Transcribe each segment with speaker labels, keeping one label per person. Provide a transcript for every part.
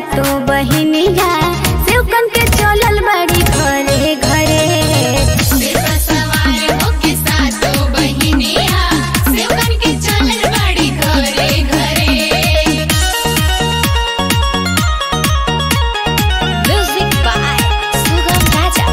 Speaker 1: सातो बहिनिया सेवकन के चलल बड़ी घरे घरे
Speaker 2: सिरवा सवार होके सातो बहिनिया सेवकन के चलल बाड़ी घरे घरे
Speaker 1: म्यूजिक बाय सुगम राजा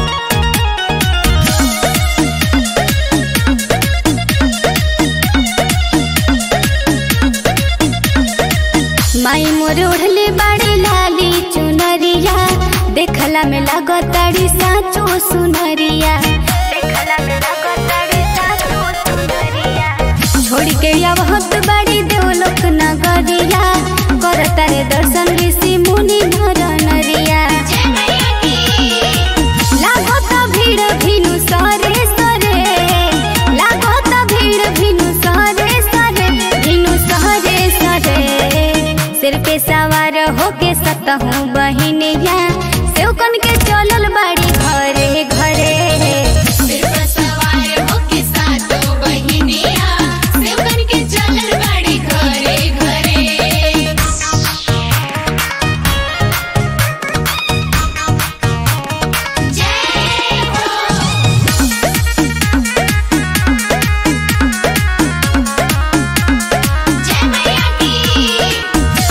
Speaker 1: माई मोर ओढ़ले बाड़ी लाली चुनरिया देखला में लागताड़ी साचो सुनरिया देखला में लागताड़ी साचो सुनरिया छोड़ के आवत बाड़ी देवलोक नगरिया करता रे दर्शन ऋषि मुनि नर नरिया
Speaker 2: जय मैया की
Speaker 1: लागत भीड़ भिनु सरे सरे लागत भीड़ भिनु सरे सरे भिनु सरे सरे सिर पे सवार होके सतहूँ बहिनिया सेवकन के चलल बाड़ी घरे घरे
Speaker 2: सिरवा सवार होके सातो बहिनिया सेवकन के चलल बाड़ी घरे घरे जय हो जय मैया की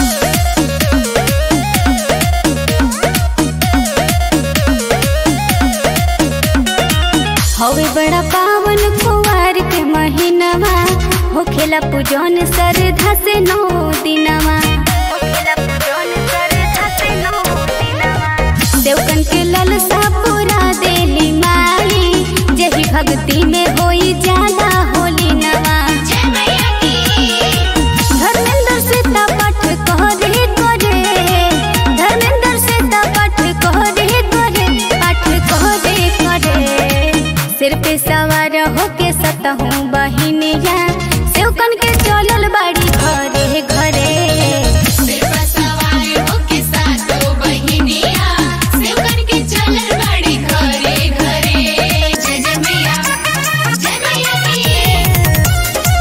Speaker 1: हवे बड़ा पावन कुवार के महीनवा होखेला पूजन श्रद्धा से नौ दिनवा होखेला पूजन श्रद्धा से नौ दिनवा देवकन के ललसा पूरा देली माई जही भक्ति में होई जाला होली नवा
Speaker 2: जय मैया की
Speaker 1: धर्मेंद्र से पाठ करे करे धर्मेंद्र से पाठ करे करे पाठ करे करे सिर पे सवार होके सतहूँ बहिनिया सेवकन के चलल बाड़ी घरे घरे
Speaker 2: सिरवा सवार होके सातो बहिनिया सेवकन के चलल बाड़ी घरे घरे जय जय मैया जय मैया की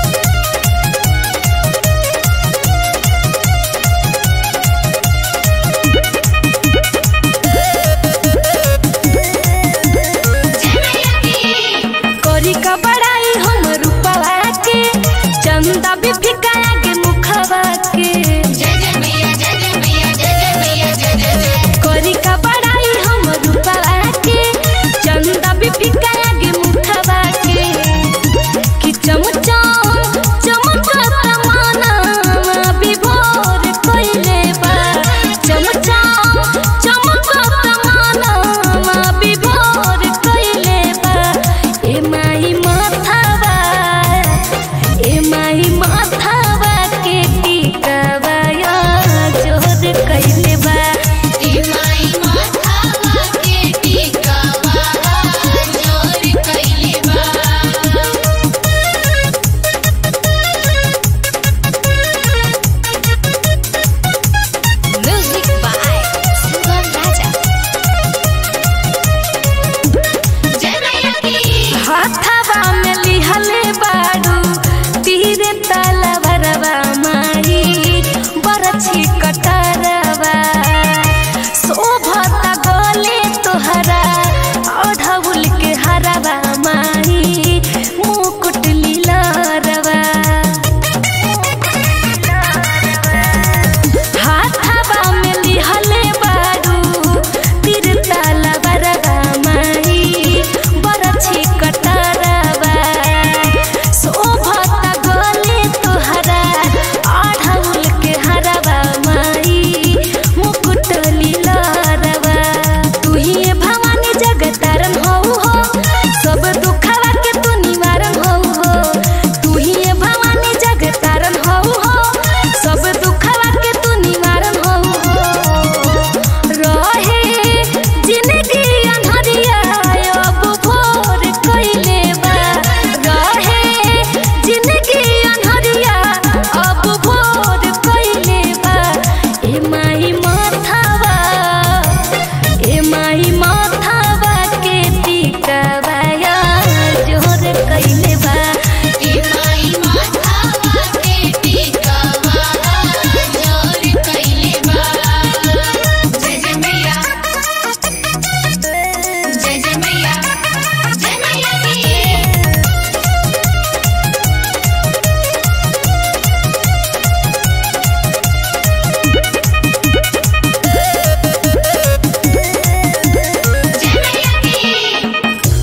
Speaker 2: जय मैया की
Speaker 3: करी का बड़ाई हम रूपवा के चंदा भी फिक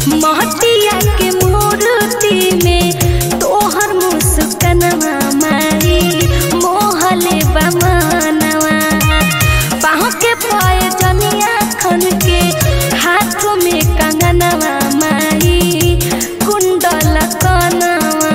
Speaker 1: महतिया के मूर्ति में तोहर मुस्कनवा मारी मोहले बमनवा पाँव के पाए जनिया खन के हाथ में कंगनवा मारी कुंडल कनवा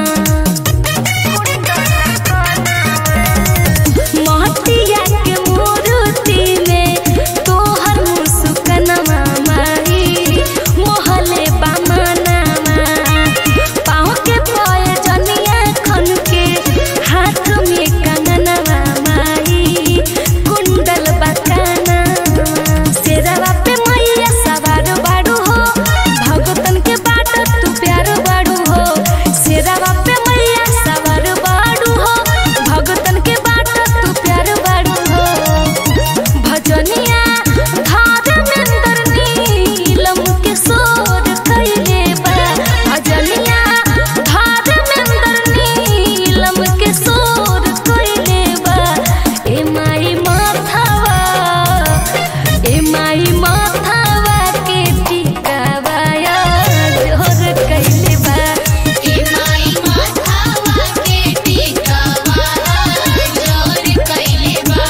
Speaker 1: महतिया के मूर्ति में तोहर मुस्कनवा मारी मोहले बमनवा पाँव के पाए जनिया खन के हाथ में कंगनवा मारी कुंडल बकाना शेरवा पे मैया सवार बाड़ू हो भगतन के बाट तू प्यार बाड़ू हो शेरवा पे मैया सवार बाड़ू हो भगतन के बाट तू प्यार बाड़ू हो भजनिया धर्मेंद्र नीलम के सोर कैले बा भजनिया धर्मेंद्र नीलम के सोर कैले बा ए माई माथावा ए माई माथावा के टिकावा जोर कैले बा
Speaker 2: ए माई माथावा के टिकावा जोर कइले बा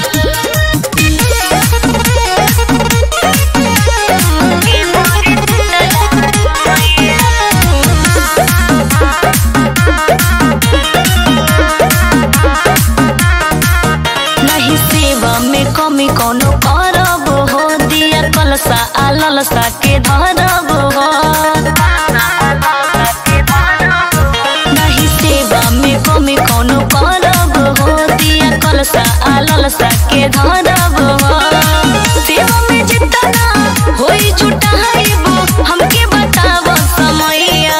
Speaker 3: नहीं सेवा में कमी कोनो करब हो दिया कलसा आ ललसा के धरब हो नहीं सेवा में कमी कोनो करब हो दिया कलसा आ ललसा के धरब हो सेवा में जितना होई जुटाइबो हमके बताव समैया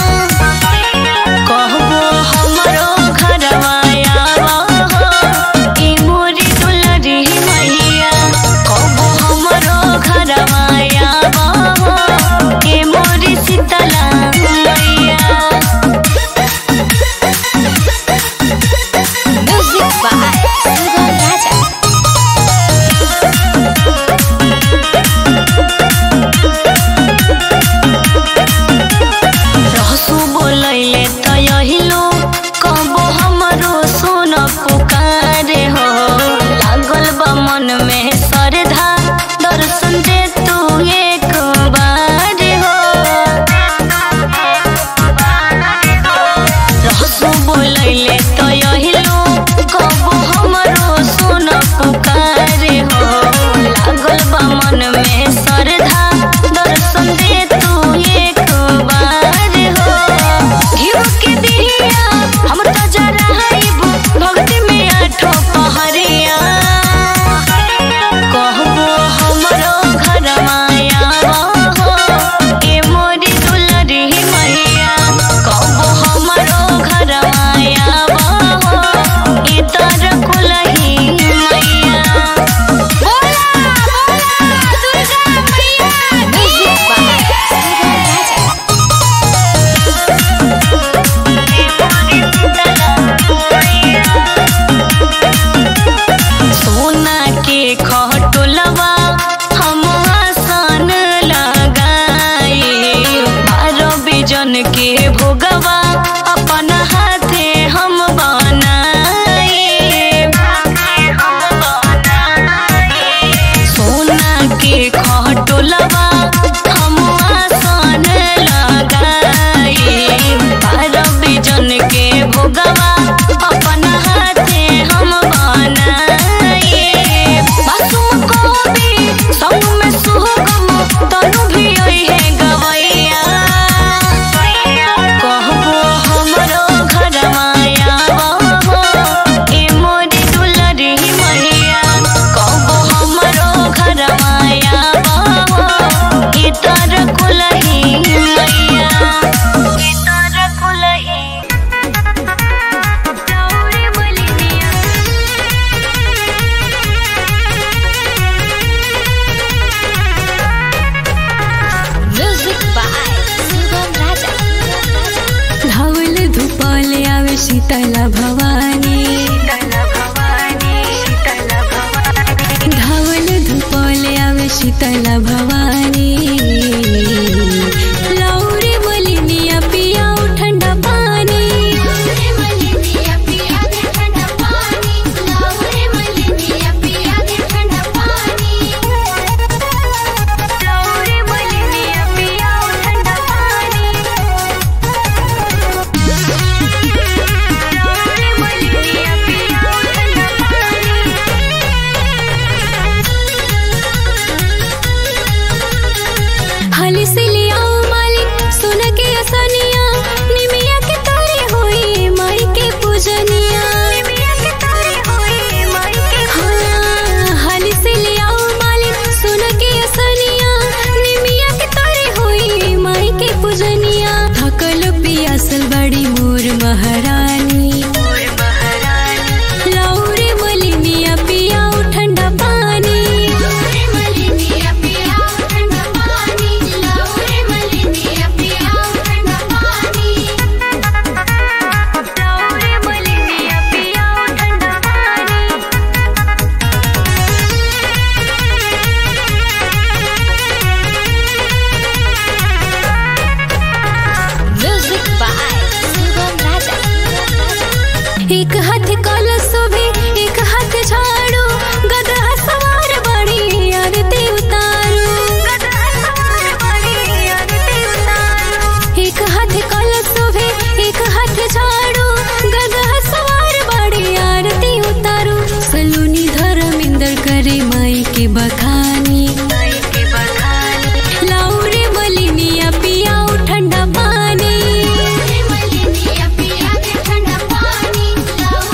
Speaker 3: कहबो हमरो घरवा आवा हो ई मोरी दुलरी मैया कहबो हमरो घरवा आवा हो ई मोरी शीतला मैया
Speaker 1: म्यूजिक बाय सुगम राजा
Speaker 3: रहसु बोलैले त यहिलो कहबो हमरो सोन पुकारे हो लागल बा मन में श्रद्धा दर्शन दे तू एक बार हो रहसु बोलैले त यहिलो कहबो हमरो सोन पुकारे हो लागल बा मन में श्रद्धा दर्शन दे तू एक बार हो घिउ के दिया हम त जराइबो भक्ति में आठो पहरिया कहबो हमरो घरवा आवा हो ए मोरी दुलरी मैया कहबो हमरो घरवा आवा हो ए तर कुलही मैया
Speaker 2: बोला बोला दुर्गा मैया
Speaker 1: म्यूजिक बाय सुगम राजा
Speaker 3: सोना के खटोलवा हम आसन लगाई बारह बिजन के भोगवा अपन हाथे हम बनाई सोना के खटोलवा हम आसन लगाई बारह बिजन के भोगवा अपन हाथे हम बनाई मासूम कवि संग में सुगम तनु भी ओई है गवैया
Speaker 1: एक हाथ कलश भी एक हाथ झाड़ू गदा सवार बड़ी आरती उतारू एक हाथ कलश भी एक हाथ झाड़ू गदा सवार बड़ी आरती उतारू सलूनी धर्मेंद्र करे माई के बखानी लाउरे मलिनिया पियाऊ ठंडा पानी
Speaker 2: मलिनिया पिया के ठंडा पानी लाओ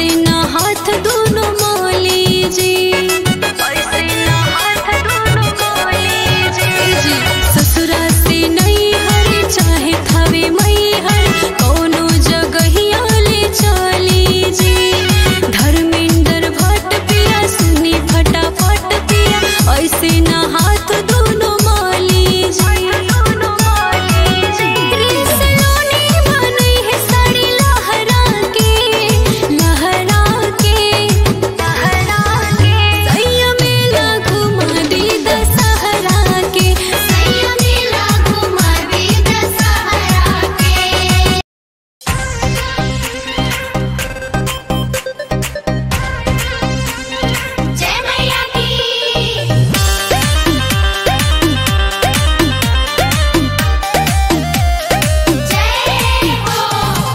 Speaker 4: ऐसे ना हाथ दोनों मोली जी जी ससुरा से नहीं हर चाहे थवे मई हर कोनो जगहिया ले चली जी धर्मेंद्र भट्ट पिया सुनी फटाफट पिया ऐसे ना हाथ दोनों मोली जी सलोनी बनी है साड़ी लहरा के लहरा के लहरा के सैया मेला घुमा दी दशहरा के
Speaker 2: सैया मेला घुमा दे दशहरा के जय मैया की जय हो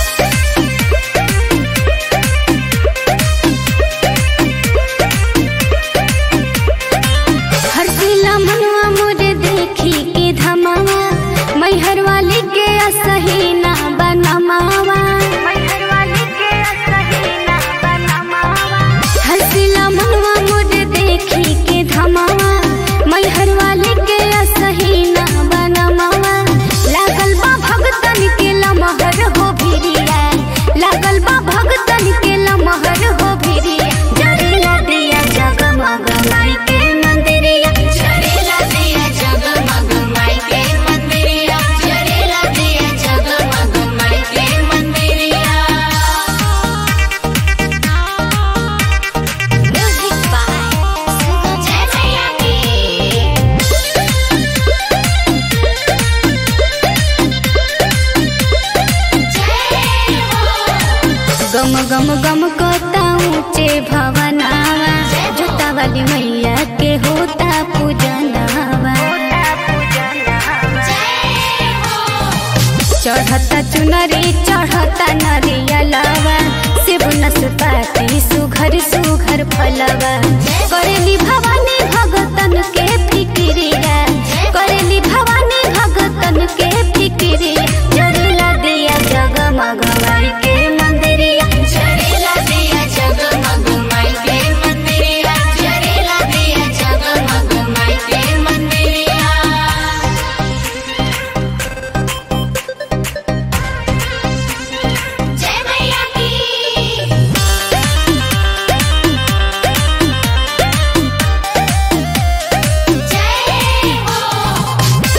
Speaker 1: हरसिला मनवा मोरे देखी के धमावा मैहर वाली के असही ना बनमावा हरसिला मनवा मोरे देखी के धमावा मैहर वाली के असही ना बनमावा लागल बा भगतन के लमहर हो भिरिया लागल बा भगतन के लमहर हो भिरिया जरिया दिया जगमग माई के मंदिरिया
Speaker 2: जरेला दिया जगमग माई के मंदिरिया जरेला दिया जगमग माई के मंदिरिया म्यूजिक बाय जय मैया की जय हो
Speaker 1: गम गम गम कोता ऊंचे भवनावा जोता वाली मैया के होता पूजनावा चढ़ता चुनरी चढ़ता नरियलावा शिव नसपाती सुघर सुघर फलवा करेली भवानी भगतन के फिक्रिया करेली भवानी भगतन के फिक्रिया जड़ला दिया जगमग माई के मंदिरिया
Speaker 2: जरेला दिया जगमग माई के मंदिरिया जरेला दिया जगमग माई के मंदिरिया जय मैया की जय हो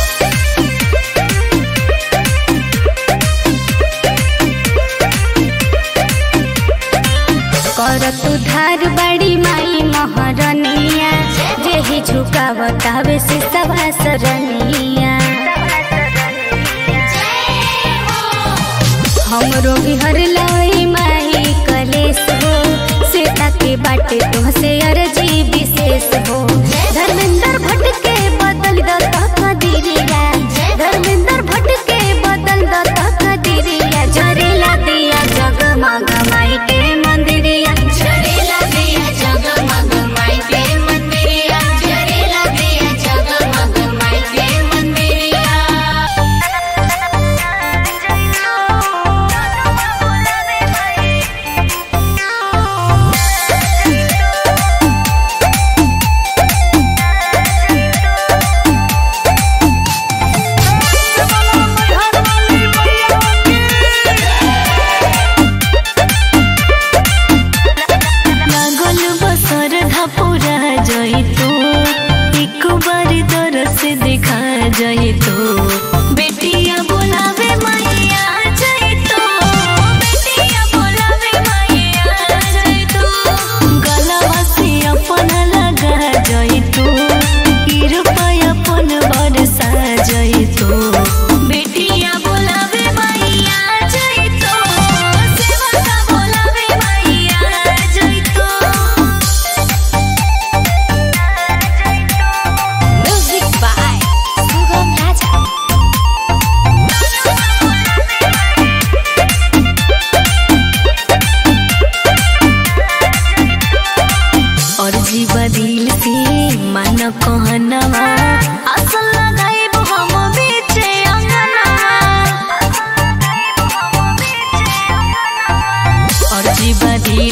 Speaker 1: करत उधार बड़ी माई महरनिया जेहि झुकावतावे से सवा सरनिया हमरो बिहर लाई माई कलेस हो सीता के बाटे तुहसे अर्जी विशेष हो धर्मेंद्र भट्ट के बदल दता कदिरिया धर्मेंद्र भट्ट के बदल दता कदिरिया जरेला दिया जगमग माई के मंदिरिया
Speaker 2: जरेला दिया जगमग माई के मंदिरिया जरेला दिया जगमग माई के मंदिरिया
Speaker 4: लागल बसर धपुरा जइतो एक बार दरस दिखा जइतो बेटिया बोलावे मैया जइतो बेटिया बोलावे मैया जइतो गलवा से अपन लगा जइतो कृपा अपन बरसा जइतो बेटिया बोलावे मैया जइतो सेवका बोलावे मैया जइतो
Speaker 2: म्यूजिक बाय सुगम राजा
Speaker 4: और जीवा दिल से मन कहनवा असल लगाइब हम बीचे अंगनवा और जीवा दिल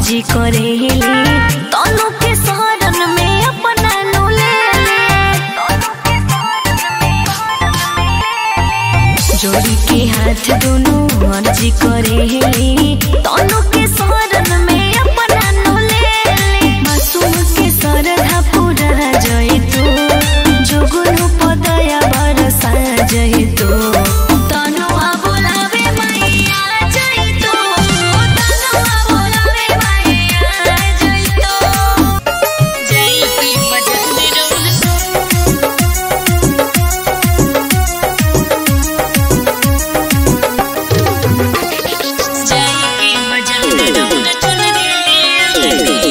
Speaker 3: मर्जी करेली तनु के शरण में अपना नु ले जोड़ी के हाथ दोनों मर्जी करेली तनु के शरण में अपना नु ले मासूम के सरधा पूरा जय तो जोगुनु पदया बरसा जय तो तनुआ बोलावे मैया जय तो तनुआ बोलावे मैया जय तो जय की बजने रौल जय की बजने रौल चल रे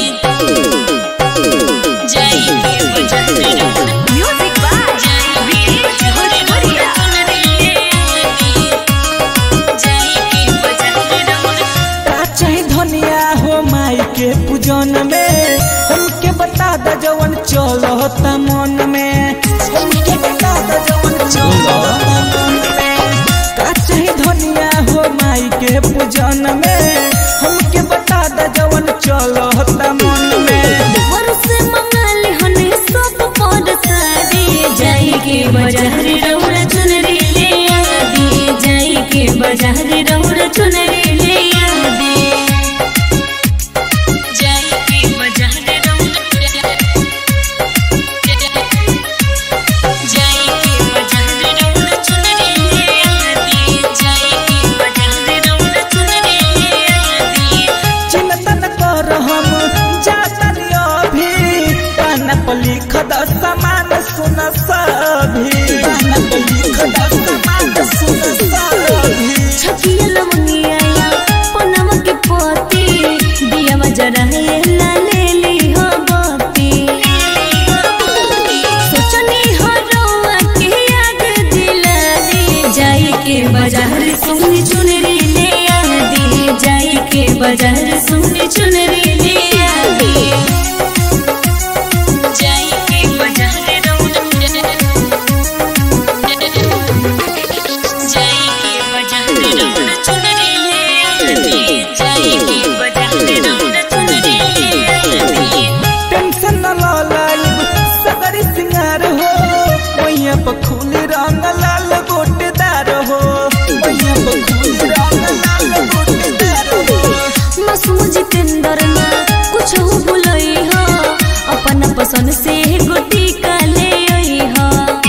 Speaker 3: जय की बजने रौल म्यूजिक बाय जय की बजने रौल चल रे जय की बजने रौल
Speaker 5: का चाही धनिया हो माई के पूजन में हमके बता द जवन चलता मन में हमके बता द जवन चलता मन में का चाही धनिया हो माई के पूजन में हमके बता द जवन चलता मन में
Speaker 3: वर्ष मंगल हने सब पर सारी जाई के बाजार रौड़ चुनरी ले आदि जाई के बाजार रौड़ चुनरी ले आदि जाई के बाजार रौड़ जाई के बाजार रौड़ चुनरी ले आदि जाई के बाजार रौड़ चुनरी ले आदि
Speaker 5: चिंतन कर हम जातनी अभी कान पर लिख द समान सुन सभी कान पर लिख द समान सुन सभी
Speaker 3: छकिया लवंगिया पनम के पोती दिया मजरा ला ले ली हो बाती सोचनी हो रोआ के याद दिला दी जाई के बाजार सुन चुनरी ले आदी जाई के बाजार सुन चुनरी ले आदी जाई के बाजार जाई के बाजार रौड़ चुनरी ले आदी जाई के बाजार रौड़ चुनरी ले आदी
Speaker 5: टेंशन न लो लाइब सगरी सिंगार हो मैया पखूली रंग लाल गोटेदार हो मैया पखूली रंग लाल गोटेदार हो
Speaker 3: मासूम जितेंद्र ना कुछ हो बुलई हो अपन पसंद से गोटी का ले आई हो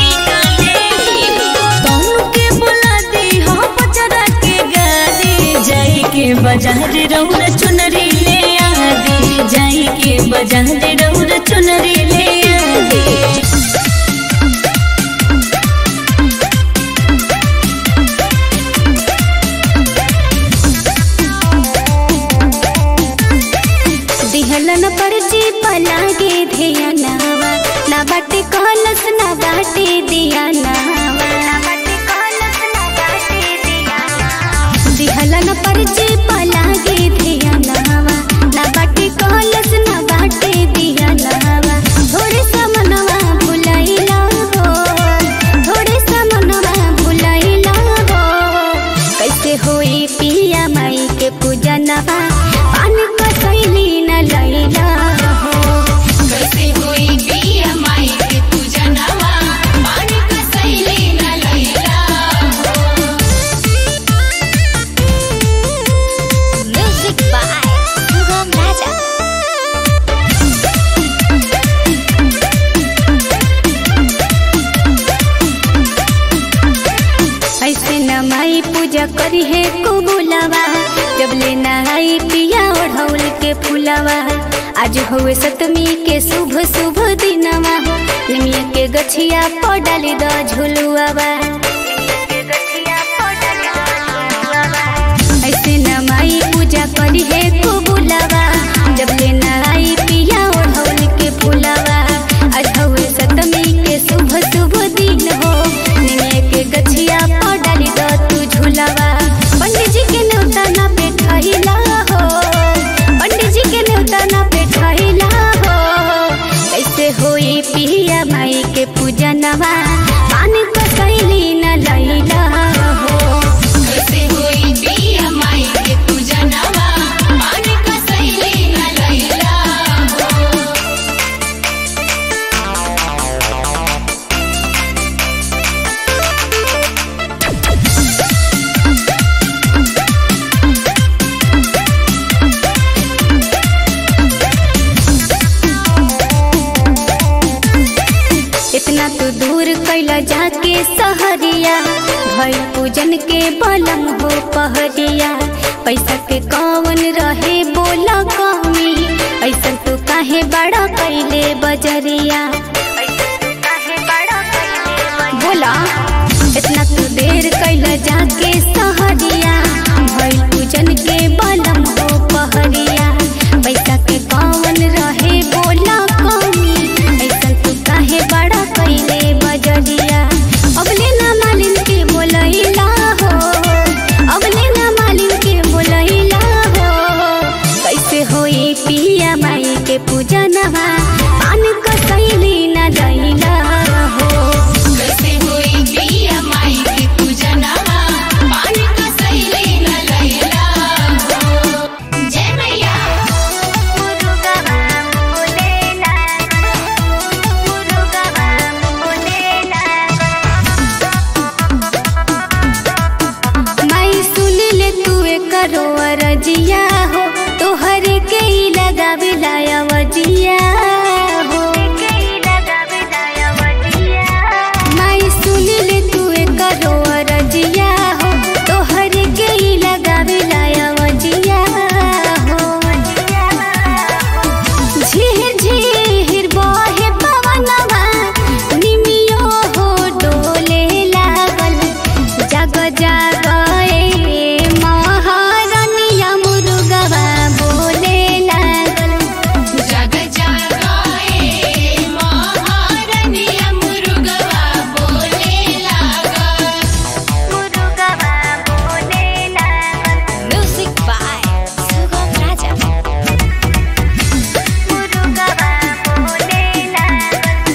Speaker 3: तनु के बुला दी हो पचरा के गादी जाई के बाजार रौड़ चुनरी ले आदी जाई के बाजार रौड़ चुनरी ले आदी दिहलन परजी पलागे धिया नावा ना बाटे कहलस ना बाटे दिया नावा दिहलन परजी पलागे धिया नावा ना बाटे कहलस ना बाटे दिया नावा थोड़े समनवा भुलाइला हो थोड़े समनवा भुलाइला हो कैसे होई पिया माई के पूजनवा पान कसैली न लैला हो
Speaker 2: कैसे होई पिया माई के पूजनवा पानी कसैले न लैला
Speaker 1: म्यूजिक बाय सुगम राजा
Speaker 3: ऐसे न माई पूजा करी है कुबुलावा जब ले नहाई पिया ओढ़ौल के फुलावा आज हुए सतमी के शुभ शुभ दिनवा निमिया के गछिया पर डाली द झुलुआवा ऐसे न माई पूजा करी है कुबुलावा जब ले नहाई पिया ओढ़ौल के फुलावा आज हुए सतमी के शुभ शुभ दिन हो निमिया के गछिया पर डाली द तू झुलावा पंडित जी के न्योता ना पे ठहिला हो पंडित जी के न्योता ना पे ठहिला हो कैसे होई पिया माई के पूजनवा पानी को कैले
Speaker 1: सहरिया भई पूजन के बलम हो पहरिया पैसा के कौन रहे बोला कमी ऐसा तो काहे बड़ा कैले बजरिया बोला इतना तू देर कैल जाके सहरिया भई पूजन के बलम हो पहरिया पैसा के कौन रहे बोला कमी ऐसा तू काहे बड़ा कैले बजरिया अबले ना मालिन के बोलैला हो अबले ना मालिन के बोलैला हो कैसे होई पिया माई के पूजनवा पान कसैली ना दैला हो
Speaker 2: कैसे होई बिया माई के पूजनवा पानी का सैली न लैला हो जय मैया
Speaker 1: माई सुन ले तू करो अरजिया हो तोहरे के ही लगावे लाया वजिया हो माई सुन ले तू करो अरजिया हो तोहरे के ही लगावे लाया वजिया हो झिर झिर बहे पवनवा निमियो हो डोले लागल जग जग ए महारनिया मुर्गवा बोले लागल
Speaker 2: जग जगाए महारनिया मुर्गवा बोले लागा
Speaker 1: मुर्गवा बोले लागल
Speaker 3: म्यूजिक बाय सुगम राजा
Speaker 1: मुर्गवा बोले लागल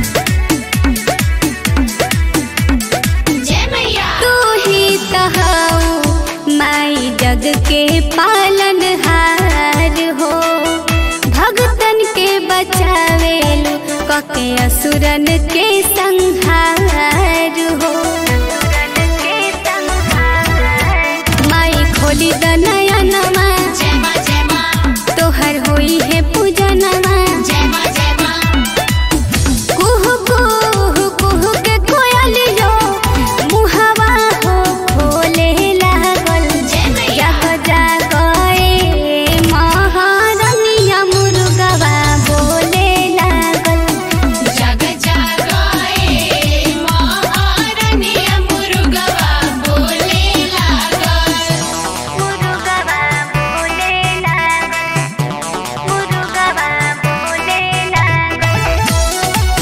Speaker 2: जय मैया
Speaker 1: तू ही तहाऊ माई जग के पालन हार हो भगतन के बचावेलु कके असुरन के संहार हो माई खोली दनयनमा
Speaker 2: जय मां जय मां
Speaker 1: तोहर होई है पूजनमा
Speaker 2: जय मां जय मां
Speaker 1: कुहु कुहु कुहु के कोयलियो मुहवा हो खोले लागल
Speaker 2: जय मैया
Speaker 1: जग जागए महारनिया मुर्गवा बोले लागल
Speaker 2: जग जगाए महारनिया मुर्गवा बोले लागा
Speaker 1: मुर्गवा बोले लागल मुर्गवा बोले लागल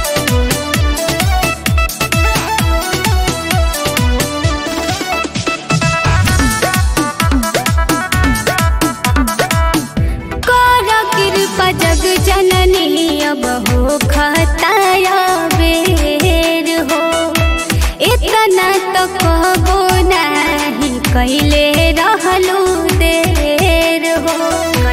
Speaker 1: कर कृपा जग जननी अब हो खताया बेर हो इतना तो कहबो नाही कैले रहलू देर हो